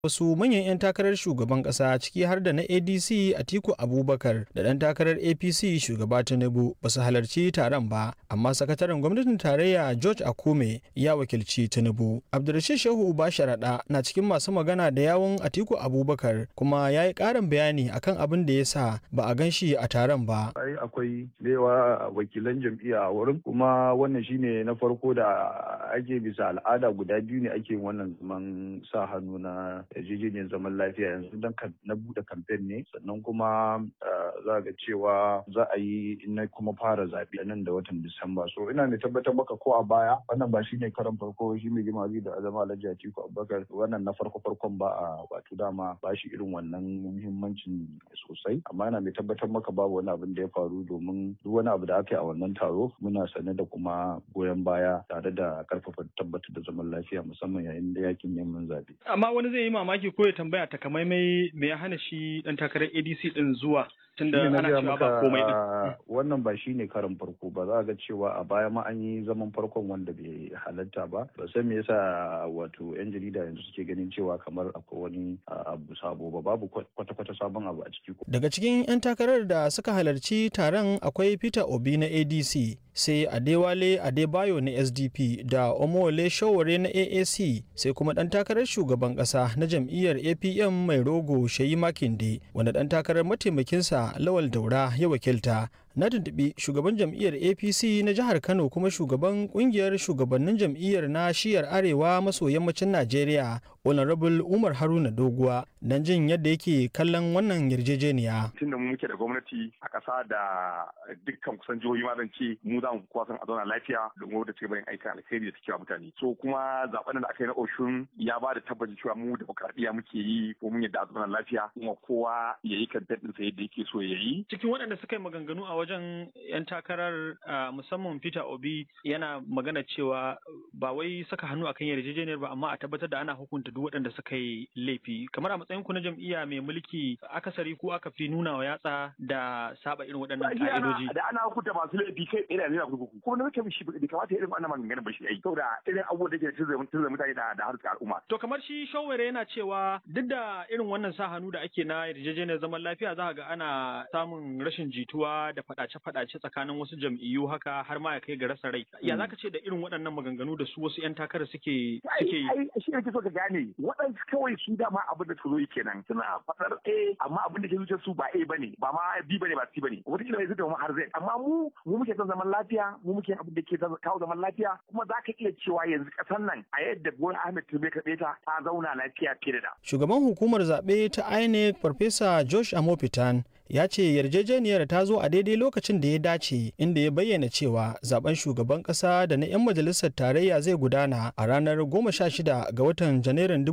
wasu manyan 'yan takarar shugaban kasa ciki har da na adc atiku abubakar da ɗan takarar apc shugaba tinubu ba su halarci taron ba amma sakataren gwamnatin tarayya george akume ya wakilci tinubu abdulrashid shehu uba sharaɗa na cikin masu magana da yawun atiku abubakar kuma ya yi ƙarin bayani akan abin da ya sa ba a gan shi a taron ba ai akwai yawa wakilan jam'iyya a wurin kuma wannan shine na farko da ake bisa al'ada guda biyu ne ake wannan zaman sa hannu na yarjejeniyar zaman lafiya yanzu don na bude kamfen ne sannan kuma za ga cewa za a yi na kuma fara zaɓe nan da watan disamba so ina mai tabbatar maka ko a baya wannan ba shine karan farko shi mai gima da azama alhaji atiku abubakar wannan na farko farkon ba a wato dama ba shi irin wannan muhimmancin sosai amma ina mai tabbatar maka babu wani abin da ya faru domin duk wani abu da aka yi a wannan taro muna sane da kuma goyon baya tare da karfafa tabbatar da zaman lafiya musamman yayin da yakin neman zaɓe. amma wani zai yi mamaki ko ya tambaya takamaimai me ya hana shi dan takarar ADC din zuwa tunda ana cewa ba komai din. Wannan ba shine karin farko ba za ga cewa a baya ma an yi zaman farkon wanda bai halatta ba ba san me yasa wato yan jarida yanzu suke ganin cewa kamar akwai wani abu sabo ba babu kwata-kwata sabon abu a ciki. Daga cikin 'yan takarar da suka halarci taron akwai Peter Obi na ADC sai Adewale Adebayo na SDP da Omole Showore na AAC sai kuma ɗan takarar shugaban ƙasa na jam'iyyar APM mai rogo Shayi Makinde wanda ɗan takarar mataimakinsa Lawal Daura ya wakilta na tuntuɓi shugaban jam'iyyar apc na jihar kano kuma shugaban kungiyar shugabannin jam'iyyar na shiyar arewa maso yammacin najeriya honorable umar haruna doguwa don jin yadda yake kallon wannan yarjejeniya tunda mu muke da gwamnati a ƙasa da dukkan kusan jihohi ma zan ce mu za mu kuwa san a zauna lafiya domin wadda take bayan aikin alkhairi da take wa mutane so kuma zaben da aka yi na oshun ya ba da tabbacin cewa mu demokradiyya muke yi ko mun yadda a zauna lafiya kuma kowa ya yi kan sa yadda yake so ya yi cikin waɗanda suka yi maganganu a wajen 'yan takarar musamman Peter Obi yana magana cewa ba wai saka hannu akan yarjejeniyar ba amma a tabbatar da ana hukunta duk waɗanda suka yi laifi kamar a matsayin ku na jam'iyya mai mulki akasari ko aka fi nuna wa yatsa da saba irin waɗannan ka'idoji da ana hukunta masu laifi kai tsaye da zai kurkuku kuma na mutum shi bai kamata irin wannan maganganun ba shi ai saboda irin abubuwan da ke tunzura mutane da da harkar al'umma to kamar shi shawara yana cewa duk da irin wannan sa hannu da ake na yarjejeniyar zaman lafiya za ga ana samun rashin jituwa da faɗace-faɗace tsakanin wasu jam'iyyu haka har ma ya kai ga rasa rai. Ya zaka ce da irin waɗannan maganganu da su wasu 'yan takara suke suke yi? Ai shi ne so ka gane waɗansu kawai su dama abin da su zo kenan suna faɗar A amma abin da ke zuciyar su ba A bane ba ma B bane ba C bane wata kila zai har Z amma mu mu muke son zaman lafiya mu muke abin da ke kawo zaman lafiya kuma za ka iya cewa yanzu ƙasar nan a yadda Bola Ahmed Tinubu ka ta ta zauna lafiya fiye da. Shugaban hukumar zaɓe ta INEC Farfesa Josh Amopitan ya ce yarjejeniyar ta zo a daidai lokacin da ya dace inda ya bayyana cewa zaben shugaban kasa da na 'yan majalisar tarayya zai gudana a ranar 16 ga watan janairun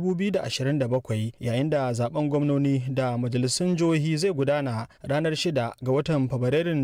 2027 yayin da zaben gwamnoni da majalisun jihohi zai gudana ranar 6 ga watan fabrairun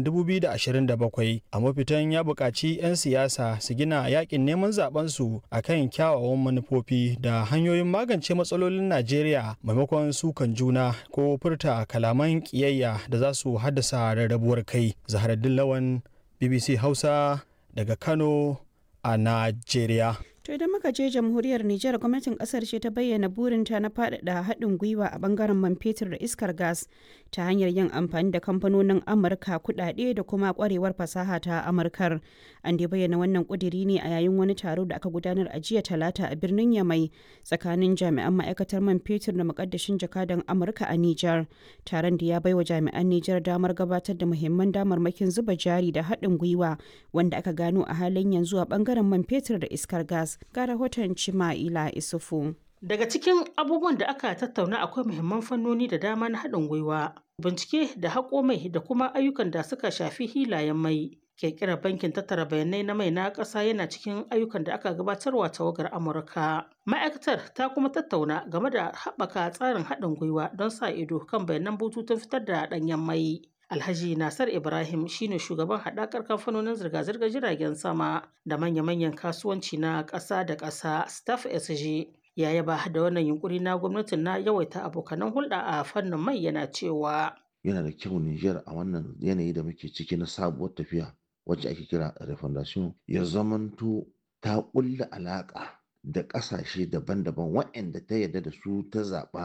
2027 a mafitan ya buƙaci 'yan siyasa su gina yakin neman zaben su akan kyawawan manufofi da hanyoyin magance matsalolin najeriya maimakon sukan juna ko furta kalaman ƙiyayya da za su haddasa rarrabuwar kai zaharaddin lawan bbc hausa daga kano a najeriya To idan muka je jamhuriyar Nijar gwamnatin kasar ce ta bayyana burinta na faɗaɗa haɗin gwiwa a bangaren man fetur da iskar gas ta hanyar yin amfani da kamfanonin Amurka kuɗaɗe da kuma ƙwarewar fasaha ta Amurkar. An dai bayyana wannan ƙudiri ne a yayin wani taro da aka gudanar a jiya talata a birnin Yamai tsakanin jami'an ma'aikatar man fetur da muƙaddashin jakadan Amurka a Nijar. Taron da ya baiwa jami'an Nijar damar gabatar da muhimman damarmakin zuba jari da haɗin gwiwa wanda aka gano a halin yanzu a bangaren man fetur da iskar gas. ga rahoton Cima'ila Isufu. Daga cikin abubuwan da aka tattauna akwai muhimman fannoni da dama na haɗin gwiwa, bincike da haƙo mai da kuma ayyukan da suka shafi hilayen mai. Ƙirƙirar bankin tattara bayanai na mai na ƙasa yana cikin ayyukan da aka gabatarwa tawagar Amurka. Ma'aikatar ta kuma tattauna game da haɓaka tsarin haɗin gwiwa don sa ido kan bayanan bututun fitar da ɗanyen mai. Alhaji Nasar Ibrahim shine shugaban haɗakar kamfanonin zirga-zirgar jiragen sama da manya-manyan kasuwanci na ƙasa da ƙasa Staff SG. Ya yaba da wannan yunkuri na gwamnatin na yawaita abokanan hulɗa a fannin mai yana cewa. Yana da kyau Nijar a wannan yanayi da muke ciki na sabuwar tafiya wacce ake kira refondation ya zamanto ta ƙulla alaƙa da ƙasashe daban-daban waɗanda ta yarda da su ta zaɓa